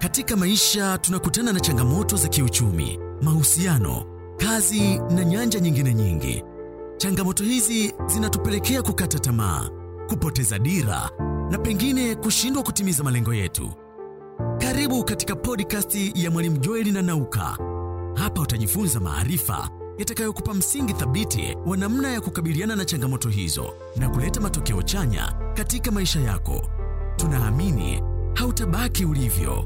Katika maisha tunakutana na changamoto za kiuchumi, mahusiano, kazi na nyanja nyingine nyingi. Changamoto hizi zinatupelekea kukata tamaa, kupoteza dira na pengine kushindwa kutimiza malengo yetu. Karibu katika podcast ya Mwalimu Joeli na Nauka. Hapa utajifunza maarifa yatakayokupa msingi thabiti wa namna ya kukabiliana na changamoto hizo na kuleta matokeo chanya katika maisha yako. Tunaamini hautabaki ulivyo.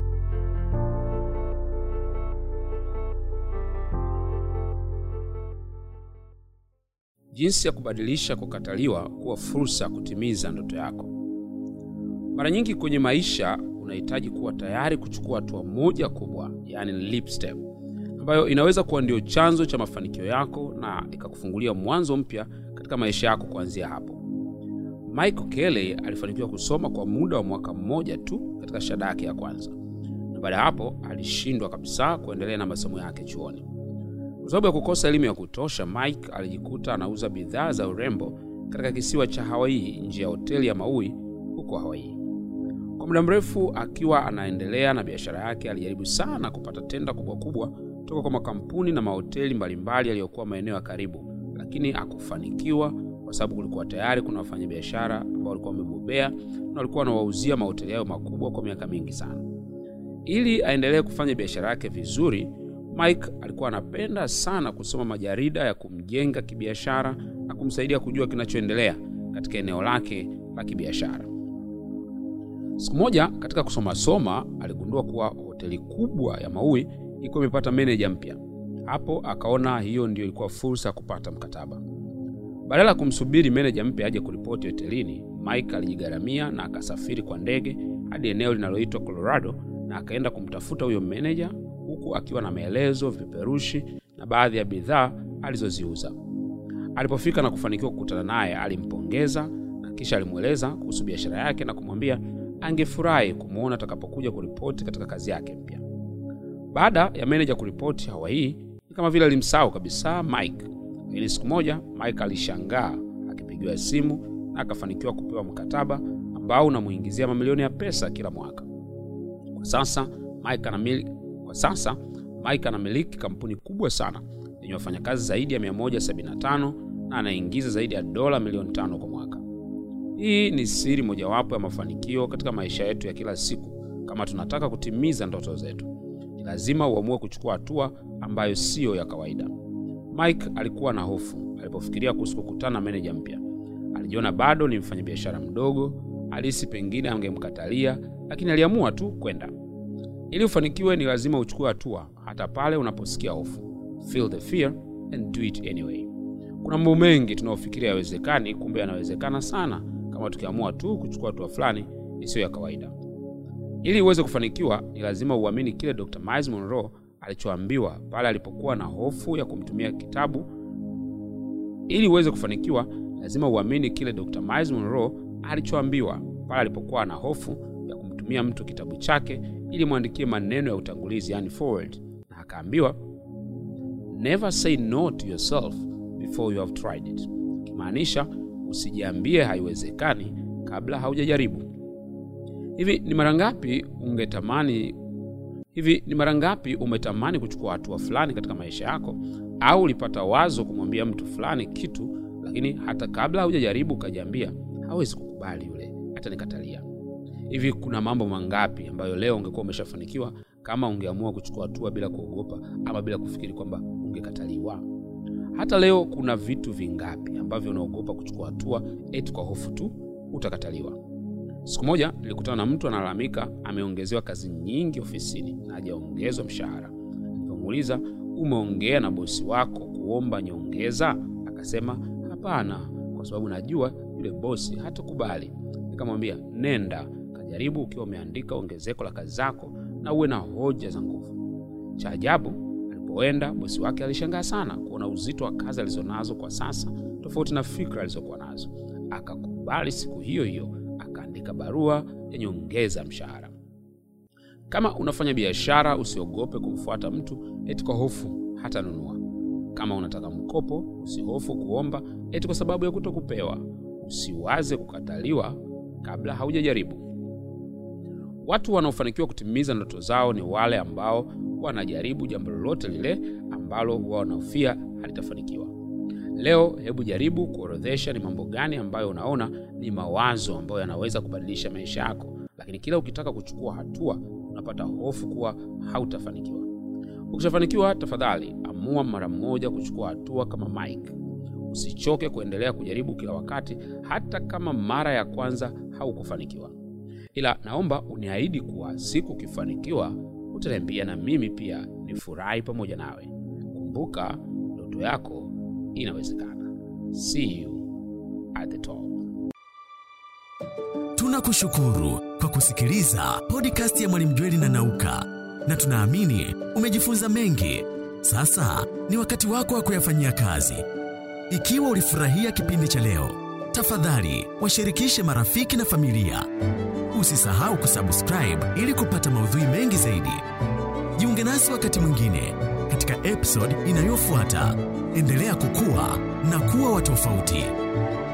Jinsi ya kubadilisha kukataliwa kuwa fursa ya kutimiza ndoto yako. Mara nyingi kwenye maisha unahitaji kuwa tayari kuchukua hatua moja kubwa, yani leap step, ambayo inaweza kuwa ndio chanzo cha mafanikio yako na ikakufungulia mwanzo mpya katika maisha yako kuanzia hapo. Michael Kelly alifanikiwa kusoma kwa muda wa mwaka mmoja tu katika shahada yake ya kwanza, na baada ya hapo alishindwa kabisa kuendelea na masomo yake chuoni. Kwa sababu ya kukosa elimu ya kutosha, Mike alijikuta anauza bidhaa za urembo katika kisiwa cha Hawaii nje ya hoteli ya Maui huko Hawaii. Kwa muda mrefu akiwa anaendelea na biashara yake, alijaribu sana kupata tenda kubwa kubwa toka kwa makampuni na mahoteli mbalimbali yaliyokuwa maeneo ya karibu, lakini hakufanikiwa kwa sababu kulikuwa tayari kuna wafanyabiashara ambao walikuwa wamebobea na walikuwa wanawauzia mahoteli hayo makubwa kwa miaka mingi sana. Ili aendelee kufanya biashara yake vizuri, Mike alikuwa anapenda sana kusoma majarida ya kumjenga kibiashara na kumsaidia kujua kinachoendelea katika eneo lake la kibiashara. Siku moja katika kusoma soma, aligundua kuwa hoteli kubwa ya Maui ilikuwa imepata meneja mpya. Hapo akaona hiyo ndio ilikuwa fursa ya kupata mkataba. Badala ya kumsubiri meneja mpya aje kuripoti hotelini, Mike alijigharamia na akasafiri kwa ndege hadi eneo linaloitwa Colorado na akaenda kumtafuta huyo meneja huku akiwa na maelezo, vipeperushi na baadhi ya bidhaa alizoziuza. Alipofika na kufanikiwa kukutana naye, alimpongeza na kisha alimweleza kuhusu biashara yake na kumwambia angefurahi kumwona atakapokuja kuripoti katika kazi yake mpya. Baada ya meneja kuripoti Hawaii, ni kama vile alimsahau kabisa Mike. Lakini siku moja Mike alishangaa akipigiwa simu na akafanikiwa kupewa mkataba ambao unamuingizia mamilioni ya pesa kila mwaka. Kwa sasa Mike anamiliki kwa sasa Mike anamiliki kampuni kubwa sana yenye wafanyakazi zaidi ya 175 na anaingiza zaidi ya dola milioni tano kwa mwaka. Hii ni siri mojawapo ya mafanikio katika maisha yetu ya kila siku. Kama tunataka kutimiza ndoto zetu, ni lazima uamue kuchukua hatua ambayo siyo ya kawaida. Mike alikuwa na hofu alipofikiria kuhusu kukutana na meneja mpya. Alijiona bado ni mfanyabiashara mdogo, alihisi pengine angemkatalia, lakini aliamua tu kwenda. Ili ufanikiwe ni lazima uchukue hatua hata pale unaposikia hofu. Feel the fear and do it anyway. Kuna mambo mengi tunayofikiria yawezekani, kumbe yanawezekana sana kama tukiamua tu kuchukua hatua fulani isiyo ya kawaida. Ili uweze kufanikiwa, ni lazima uamini kile Dr. Miles Monroe alichoambiwa pale alipokuwa na hofu ya kumtumia kitabu. Ili uweze kufanikiwa, lazima uamini kile Dr. Miles Monroe alichoambiwa pale alipokuwa na hofu ya kumtumia mtu kitabu chake ili mwandikie maneno ya utangulizi, yani forward, na akaambiwa never say no to yourself before you have tried it, kimaanisha usijiambie haiwezekani kabla haujajaribu. Hivi ni mara ngapi ungetamani hivi ni mara ngapi umetamani kuchukua hatua fulani katika maisha yako, au ulipata wazo kumwambia mtu fulani kitu, lakini hata kabla haujajaribu ukajiambia hawezi kukubali yule, hata nikatalia. Hivi kuna mambo mangapi ambayo leo ungekuwa umeshafanikiwa kama ungeamua kuchukua hatua bila kuogopa ama bila kufikiri kwamba ungekataliwa? Hata leo kuna vitu vingapi ambavyo unaogopa kuchukua hatua eti kwa hofu tu utakataliwa? Siku moja nilikutana na mtu analalamika ameongezewa kazi nyingi ofisini na hajaongezwa mshahara. Nilipomuuliza, umeongea na bosi wako kuomba nyongeza? Akasema hapana, kwa sababu najua yule bosi hatakubali. Nikamwambia, nenda kajaribu ukiwa umeandika ongezeko la kazi zako na uwe na hoja za nguvu. Cha ajabu, alipoenda bosi wake alishangaa sana kuona uzito wa kazi alizonazo kwa sasa tofauti na fikra alizokuwa nazo. Akakubali siku hiyo hiyo, akaandika barua ya nyongeza mshahara. Kama unafanya biashara, usiogope kumfuata mtu eti kwa hofu hata nunua. Kama unataka mkopo, usihofu kuomba eti kwa sababu ya kutokupewa. Usiwaze kukataliwa kabla haujajaribu. Watu wanaofanikiwa kutimiza ndoto zao ni wale ambao wanajaribu jambo lolote lile ambalo huwa wanahofia halitafanikiwa. Leo hebu jaribu kuorodhesha ni mambo gani ambayo unaona ni mawazo ambayo yanaweza kubadilisha maisha yako, lakini kila ukitaka kuchukua hatua unapata hofu kuwa hautafanikiwa. Ukishafanikiwa, tafadhali amua mara moja kuchukua hatua kama Mike. Usichoke kuendelea kujaribu kila wakati, hata kama mara ya kwanza haukufanikiwa. Ila naomba uniahidi kuwa siku ukifanikiwa utaniambia na mimi pia nifurahi pamoja nawe. Kumbuka, ndoto yako inawezekana. See you at the top. Tunakushukuru kwa kusikiliza podcast ya Mwalimu Jweli na Nauka, na tunaamini umejifunza mengi. Sasa ni wakati wako wa kuyafanyia kazi. Ikiwa ulifurahia kipindi cha leo, tafadhali washirikishe marafiki na familia. Usisahau kusubscribe ili kupata maudhui mengi zaidi. Jiunge nasi wakati mwingine katika episode inayofuata. Endelea kukua na kuwa wa tofauti.